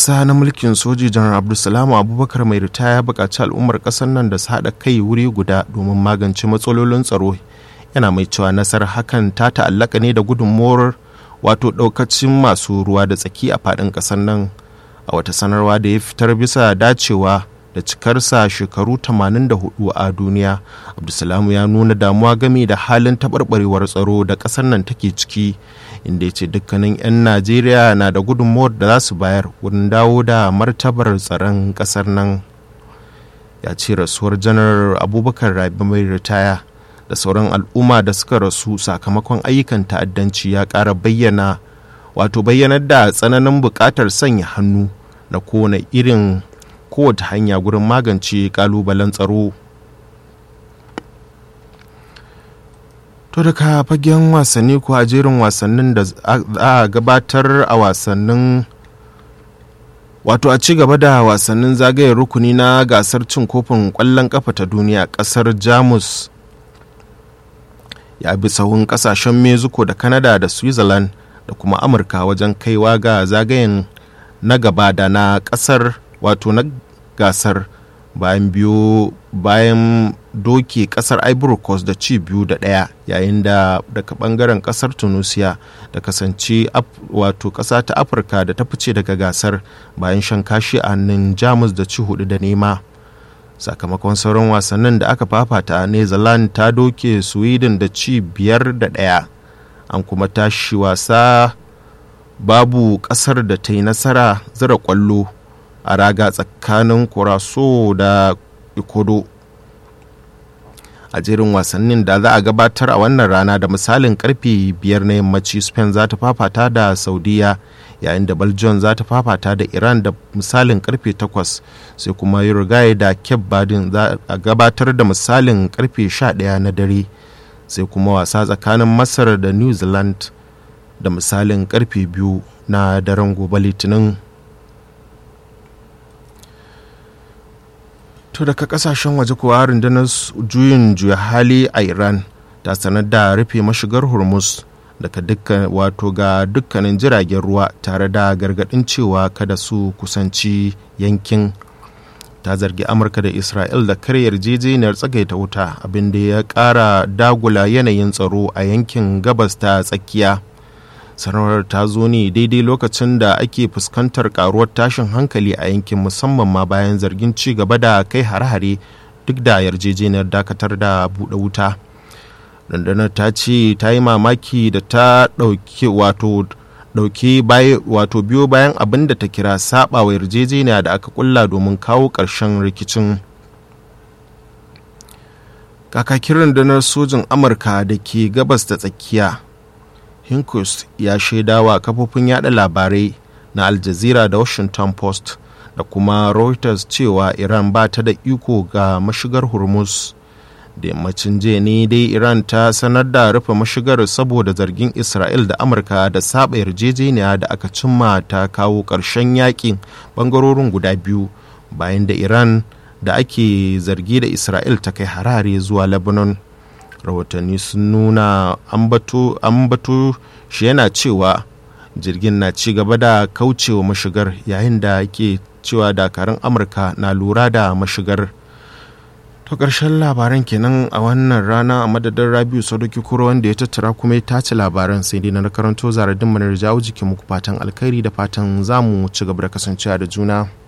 ƙasa na mulkin soji janar abdulsalamu abubakar mai ritaya buƙaci al'ummar ƙasar nan da su haɗa kai wuri guda domin magance matsalolin tsaro yana mai cewa nasarar hakan ta ta'allaka ne da gudunmuwar wato ɗaukacin masu ruwa da tsaki a faɗin ƙasar nan a wata sanarwa da ya fitar bisa dacewa da cikarsa shekaru 84 a duniya abdulsalamu ya nuna damuwa game da halin taɓarɓarewar tsaro da ƙasar nan take ciki inda ya ce dukkanin 'yan najeriya na da gudunmuwar da za su bayar wurin dawo da martabar tsaron ƙasar nan ya ce rasuwar janar abubakar rabi mai ritaya da sauran al'umma da suka rasu sakamakon ayyukan ta'addanci ya ƙara bayyana wato bayyanar da tsananin buƙatar sanya hannu na kowane irin kowace hanya gurin magance ƙalubalen tsaro to daga fagen wasanni ko a jerin wasannin da a gabatar a wasannin wato a ci gaba da wasannin zagayen rukuni na gasar cin kofin ƙwallon ƙafa ta duniya ƙasar jamus ya bi sahun kasashen mexico da canada da switzerland da kuma amurka wajen kaiwa ga zagayen na gaba da na kasar wato na gasar bayan biyu bayan doke kasar ivory coast da ci biyu da daya yayin da daga bangaren kasar tunisia da kasance wato kasa ta afirka da ta fice daga gasar bayan shan kashi a hannun jamus da ci hudu da nema sakamakon sauran wasannin da aka fafata new zealand ta doke sweden da ci biyar da ɗaya an kuma tashi wasa babu ƙasar da ta yi nasara zira kwallo a raga tsakanin kuraso da ikodo a jerin wasannin da za a gabatar a wannan rana da misalin karfe biyar na yammaci spain za ta fafata da saudiya yayin da belgium za ta fafata da iran da misalin karfe 8 sai kuma uruguay da cape badin za a gabatar da misalin karfe 11 na dare sai kuma wasa tsakanin masar da new zealand da misalin karfe 2 na daren gobe litinin to daga kasashen waje kuwa rundunar juyin juya hali a iran ta sanar da rufe mashigar hormuz daga dukkan wato ga dukkanin jiragen ruwa tare da gargadin cewa kada su kusanci yankin ta zargi amurka da isra'il da kare yarjejeniyar tsagaita wuta abinda ya kara dagula yanayin tsaro a yankin gabas ta tsakiya sanarwar ta zo ne daidai lokacin da ake fuskantar karuwar tashin hankali a yankin musamman ma bayan zargin ci gaba da kai hare-hare duk da yarjejeniyar dakatar da buɗe wuta rundunar ta ce ta yi mamaki da ta ɗauki wato ɗauki wato biyo bayan abin da ta kira saba wa yarjejeniya da aka kulla domin kawo ƙarshen rikicin kakakin rundunar sojin amurka da ke gabas da tsakiya hinkus ya shaidawa kafofin yada labarai na al jazeera da washington post da kuma reuters cewa iran ba ta da iko ga mashigar hormuz da yammacin jiya ne dai iran ta sanar da rufe mashigar saboda zargin isra'il da amurka da saba yarjejeniya da aka cimma ta kawo ƙarshen yakin bangarorin guda biyu bayan da iran da ake zargi da isra'il ta kai harare zuwa lebanon rahotanni sun nuna ambato shi yana cewa jirgin na ci gaba da kaucewa mashigar yayin da ke cewa dakarun amurka na lura da mashigar to ƙarshen labaran kenan a wannan rana a madadin rabiu sadoki kuro wanda ya tattara kuma ya tace labaran sai dai na karanto zaradin manar jawo jikin muku fatan alkhairi da fatan zamu ci gaba da kasancewa da juna